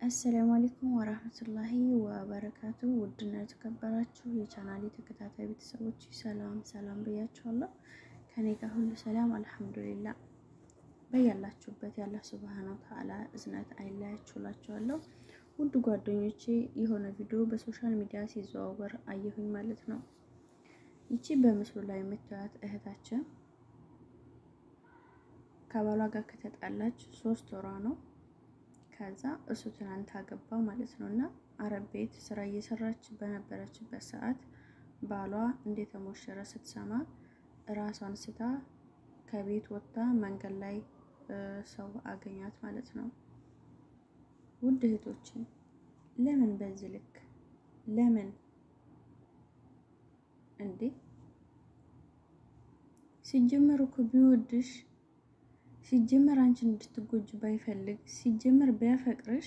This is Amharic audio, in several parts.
አሰላሙ አለይኩም ወራህመቱላሂ ወበረካቱ። ውድና የተከበራችሁ የቻናሌ ተከታታይ ቤተሰቦች ሰላም ሰላም ብያችኋለሁ። ከኔ ጋር ሁሉ ሰላም አልሐምዱሊላ። በያላችሁበት ያለ ሱብሃነ ወተዓላ እዝነት አይለያችሁላችኋለሁ። ውድ ጓደኞቼ የሆነ ቪዲዮ በሶሻል ሚዲያ ሲዘዋወር አየሁኝ ማለት ነው። ይቺ በምስሉ ላይ የምታዩት እህታችን ከባሏ ጋር ከተጣላች ሶስት ወሯ ነው። ከዛ እሱ ትናንት አገባ ማለት ነው። እና አረብ ቤት ስራ እየሰራች በነበረችበት ሰዓት ባሏ እንደተሞሸረ ስትሰማ ራሷን ስታ ከቤት ወጥታ መንገድ ላይ ሰው አገኛት ማለት ነው። ውድ እህቶችን ለምን በዚህ ልክ ለምን እንዴ? ሲጀመር እኮ ቢወድሽ ሲጀመር አንቺን እንድትጎጅ ባይፈልግ ሲጀመር ቢያፈቅርሽ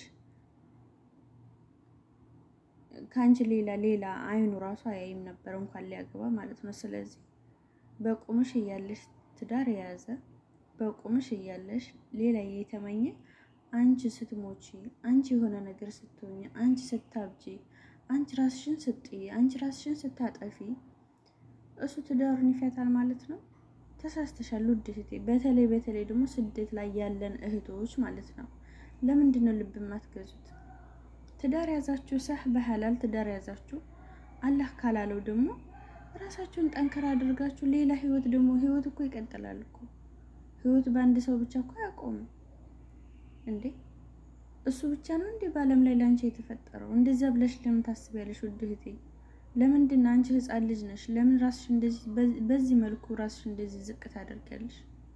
ከአንቺ ሌላ ሌላ አይኑ ራሱ አያይም ነበር እንኳን ሊያገባ ማለት ነው። ስለዚህ በቁምሽ እያለሽ ትዳር የያዘ በቁምሽ እያለሽ ሌላ የተመኘ አንቺ ስትሞቺ፣ አንቺ የሆነ ነገር ስትሆኝ፣ አንቺ ስታብጂ፣ አንቺ ራስሽን ስትይ፣ አንቺ ራስሽን ስታጠፊ እሱ ትዳሩን ይፈታል ማለት ነው። ተሳስተሻል ውድ እህቴ። በተለይ በተለይ ደግሞ ስደት ላይ ያለን እህቶች ማለት ነው። ለምንድን ነው ልብ የማትገዙት? ትዳር ያዛችሁ ሰህ በሐላል ትዳር ያዛችሁ፣ አላህ ካላለው ደግሞ ራሳችሁን ጠንከር አድርጋችሁ ሌላ ህይወት ደግሞ ህይወት እኮ ይቀጥላል እኮ ህይወት በአንድ ሰው ብቻ እኮ አያቆምም እንዴ። እሱ ብቻ ነው እንዴ በዓለም ላይ ለአንቺ የተፈጠረው? እንደዚያ ብለሽ ለምን ታስቢያለሽ ውድ እህቴ? ለምንድን አንቺ ህፃን ልጅ ነሽ? ለምን ራስሽ እንደዚህ በዚህ መልኩ ራስሽ እንደዚህ ዝቅ ታደርጊያለሽ?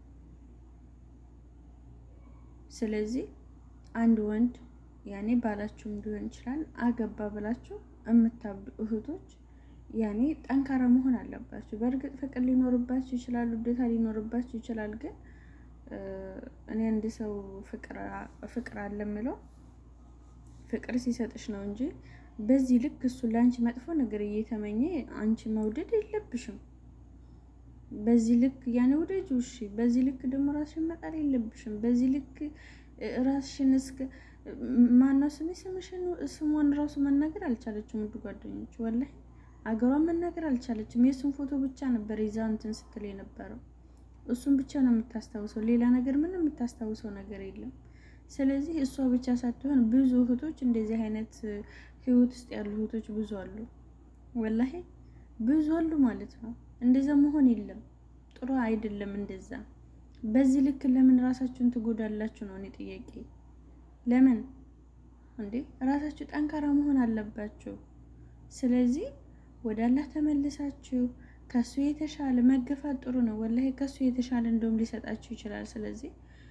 ስለዚህ አንድ ወንድ ያኔ ባላችሁም ሊሆን ይችላል አገባ ብላችሁ የምታብዱ እህቶች ያኔ ጠንካራ መሆን አለባችሁ። በእርግጥ ፍቅር ሊኖርባችሁ ይችላል፣ ውዴታ ሊኖርባችሁ ይችላል። ግን እኔ አንድ ሰው ፍቅር አለ የምለው ፍቅር ሲሰጥሽ ነው እንጂ በዚህ ልክ እሱ ለአንቺ መጥፎ ነገር እየተመኘ አንቺ መውደድ የለብሽም። በዚህ ልክ ያኔ ውደጁ እሺ። በዚህ ልክ ደግሞ ራስሽን መጣል የለብሽም። በዚህ ልክ ራስሽን እስከ ማነው ስሜ ስምሽን ስሟን ራሱ መናገር አልቻለችም። ውድ ጓደኞች ወላሂ አገሯን መናገር አልቻለችም። የእሱን ፎቶ ብቻ ነበር ይዛ እንትን ስትል የነበረው እሱን ብቻ ነው የምታስታውሰው። ሌላ ነገር ምንም የምታስታውሰው ነገር የለም። ስለዚህ እሷ ብቻ ሳትሆን ብዙ እህቶች እንደዚህ አይነት ህይወት ውስጥ ያሉ እህቶች ብዙ አሉ፣ ወላሂ ብዙ አሉ ማለት ነው። እንደዛ መሆን የለም ጥሩ አይደለም። እንደዛ በዚህ ልክ ለምን ራሳችሁን ትጎዳላችሁ ነው እኔ ጥያቄ። ለምን እንዴ ራሳችሁ ጠንካራ መሆን አለባችሁ። ስለዚህ ወደ አላህ ተመልሳችሁ ከሱ የተሻለ መገፋት ጥሩ ነው ወላሂ። ከሱ የተሻለ እንደውም ሊሰጣችሁ ይችላል። ስለዚህ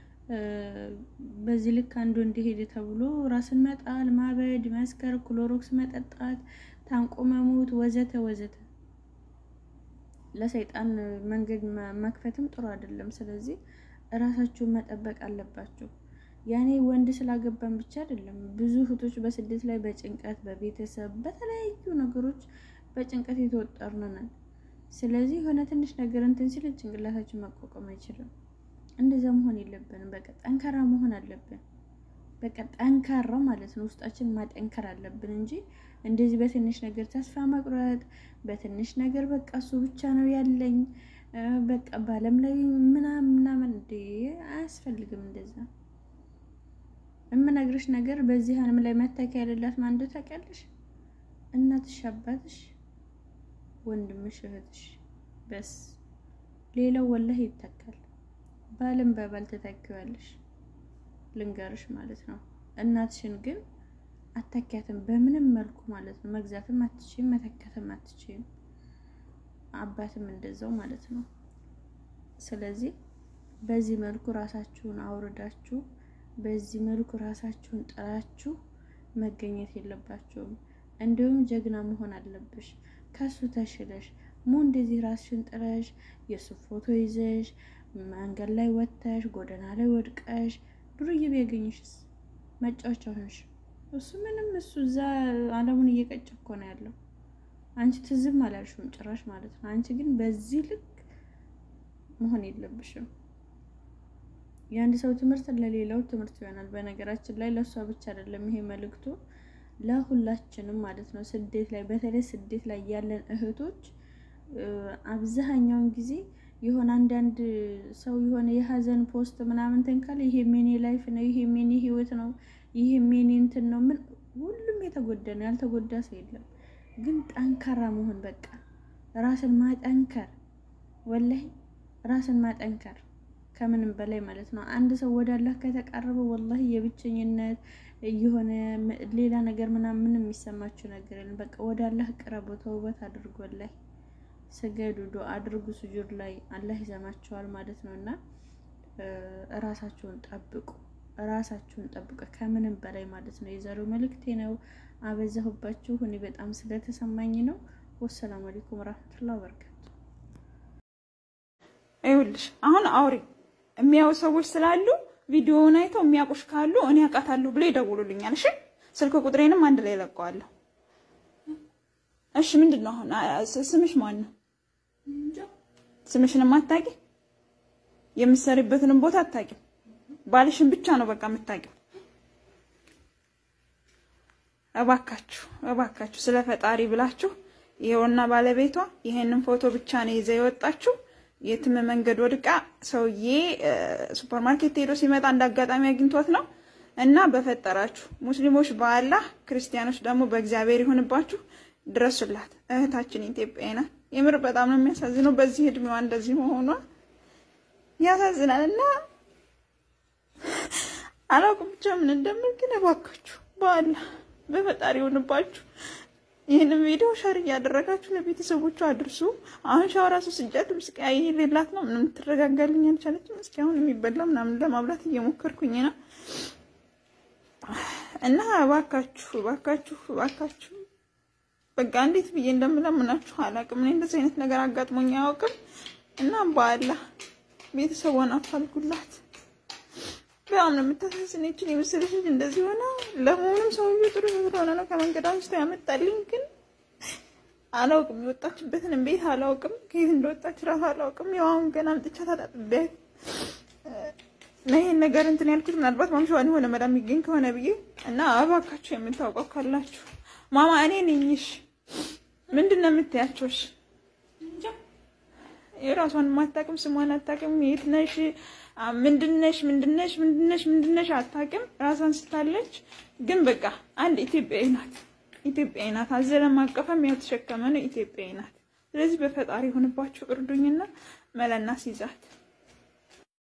በዚህ ልክ አንዱ እንዲሄድ ተብሎ ራስን መጣል፣ ማበድ፣ መስከር፣ ክሎሮክስ መጠጣት፣ ታንቆ መሞት ወዘተ ወዘተ ለሰይጣን መንገድ መክፈትም ጥሩ አይደለም። ስለዚህ እራሳችሁን መጠበቅ አለባችሁ። ያኔ ወንድ ስላገባን ብቻ አይደለም። ብዙ እህቶች በስደት ላይ በጭንቀት በቤተሰብ በተለያዩ ነገሮች በጭንቀት የተወጠሩ ነን። ስለዚህ የሆነ ትንሽ ነገር እንትን ሲል ጭንቅላታችን መቋቋም አይችልም። እንደዛ መሆን የለብንም። በቃ ጠንካራ መሆን አለብን። በቃ ጠንካራ ማለት ነው። ውስጣችን ማጠንከር አለብን እንጂ እንደዚህ በትንሽ ነገር ተስፋ መቁረጥ፣ በትንሽ ነገር በቃ እሱ ብቻ ነው ያለኝ በቃ በዓለም ላይ ምናምን ምናምን እንደ አያስፈልግም። እንደዛ የምነግርሽ ነገር በዚህ ዓለም ላይ መተኪያ የሌላት ማን እንደው ታውቂያለሽ? እናትሽ፣ አባትሽ፣ ወንድምሽ፣ እህትሽ በስ ሌላው ወላሂ ይተካል። ባልም በባል ትተኪዋለሽ። ልንገርሽ ማለት ነው። እናትሽን ግን አተኪያትም በምንም መልኩ ማለት ነው። መግዛትም አትችይም፣ መተካትም አትችይም። አባትም እንደዛው ማለት ነው። ስለዚህ በዚህ መልኩ ራሳችሁን አውርዳችሁ በዚህ መልኩ ራሳችሁን ጥላችሁ መገኘት የለባችሁም። እንዲሁም ጀግና መሆን አለብሽ። ከሱ ተሽለሽ ሙ እንደዚህ ራስሽን ጥለሽ የእሱ ፎቶ ይዘሽ መንገድ ላይ ወጥተሽ ጎዳና ላይ ወድቀሽ ዱርዬ ቢያገኝሽስ መጫወቻ ሆንሽ። እሱ ምንም እሱ እዛ ዓለሙን እየቀጨ እኮ ነው ያለው። አንቺ ትዝም አላልሽም ጭራሽ ማለት ነው። አንቺ ግን በዚህ ልክ መሆን የለብሽም። የአንድ ሰው ትምህርት ለሌላው ትምህርት ይሆናል። በነገራችን ላይ ለእሷ ብቻ አይደለም ይሄ መልእክቱ ለሁላችንም ማለት ነው። ስደት ላይ በተለይ ስደት ላይ ያለን እህቶች አብዛኛውን ጊዜ የሆነ አንዳንድ ሰው የሆነ የሀዘን ፖስት ምናምን ተንካለ ይሄ ሜኔ ላይፍ ነው፣ ይሄ ሜኔ ህይወት ነው፣ ይሄ ሜኔ እንትን ነው። ምን ሁሉም የተጎዳ ነው፣ ያልተጎዳ ሰው የለም። ግን ጠንካራ መሆን በቃ ራስን ማጠንከር፣ ወላሂ ራስን ማጠንከር ከምንም በላይ ማለት ነው። አንድ ሰው ወደ አላህ ከተቃረበ ወላሂ የብቸኝነት የሆነ ሌላ ነገር ምናምን ምንም የሚሰማችሁ ነገር የለም። በቃ ወደ አላህ ቅረቡ፣ ተውበት አድርጎ ላይ ስገዱ፣ ዱአ አድርጉ። ስጁድ ላይ አላህ ይሰማችኋል ማለት ነው። እና እራሳችሁን ጠብቁ፣ እራሳችሁን ጠብቁ ከምንም በላይ ማለት ነው። የዛሬው መልእክቴ ነው። አበዛሁባችሁ። እኔ በጣም ስለተሰማኝ ነው። ወሰላሙ አለይኩም ወራህመቱላሂ ወበረካቱ። ይኸውልሽ አሁን አውሪ የሚያዩ ሰዎች ስላሉ ቪዲዮውን አይተው የሚያውቁሽ ካሉ እኔ አውቃታለሁ ብሎ ይደውሉልኛል። እሺ ስልክ ቁጥሬንም አንድ ላይ ለቀዋለሁ። እሺ ምንድን ነው አሁን ስምሽ ማን ነው? ስምሽንም አታውቂ፣ የምትሰሪበትንም ቦታ አታውቂም። ባልሽን ብቻ ነው በቃ የምታውቂው። እባካችሁ እባካችሁ ስለ ፈጣሪ ብላችሁ ይኸውና ባለቤቷ ይሄንን ፎቶ ብቻ ነው ይዘ የወጣችሁ የትም መንገድ ወድቃ ሰውዬ ሱፐር ማርኬት ሄዶ ሲመጣ እንደ አጋጣሚ አግኝቶት ነው። እና በፈጠራችሁ ሙስሊሞች በአላህ ክርስቲያኖች ደግሞ በእግዚአብሔር ይሁንባችሁ፣ ድረሱላት። እህታችን ኢትዮጵያ ናት። የምር በጣም ነው የሚያሳዝነው። በዚህ እድሜዋ እንደዚህ መሆኗ ያሳዝናል። እና አላውቅም ብቻ ምን እንደምል ግን እባካችሁ በአላህ በፈጣሪ ይሁንባችሁ ይህንን ቪዲዮ ሸር እያደረጋችሁ ለቤተሰቦቿ አድርሱ። አሁን ሻው ራሱ ስጃት ምስቃይ ሌላት ነው ምንም ትረጋጋልኝ አልቻለችም። እስኪ አሁን የሚበላ ምናምን ለማብላት እየሞከርኩኝ ነው እና እባካችሁ እባካችሁ እባካችሁ በቃ እንዴት ብዬ እንደምለምናችሁ አላውቅም። እኔ እንደዚህ አይነት ነገር አጋጥሞኝ አያውቅም እና በአላህ ቤተሰቧን አፋልጉላት። በጣም ነው የምታሳዝን። ይችን የመሰለች ልጅ እንደዚህ ሆነ። ለመሆኑም ሰውዬው ጥሩ ስለሆነ ነው ከመንገድ አንስቶ ያመጣልኝ። ግን አላውቅም፣ የወጣችበትን ቤት አላውቅም፣ ከየት እንደወጣች ራሱ አላውቅም። ያው አሁን ገና አምጥቻት አጣጥቤያት እና ይሄን ነገር እንትን ያልኩት ምናልባት ማምሻዋን የሆነ መዳም የሚገኝ ከሆነ ብዬ እና እባካችሁ የምታውቀው ካላችሁ ማማ እኔ ነኝሽ ምንድን ነው የምትያቸውሽ? የራሷን ማታቅም ስሟን አታቅም። የት ነሽ ምንድነሽ ምንድነሽ ምንድነሽ ምንድነሽ አታቅም። ራሷን ስታለች ግን በቃ አንድ ኢትዮጵያዊ ናት። ኢትዮጵያዊ ናት። አዘለም አቀፈም ያው ተሸከመ ነው ኢትዮጵያዊ ናት። ስለዚህ በፈጣሪ ሆንባችሁ እርዱኝና መለና ሲይዛት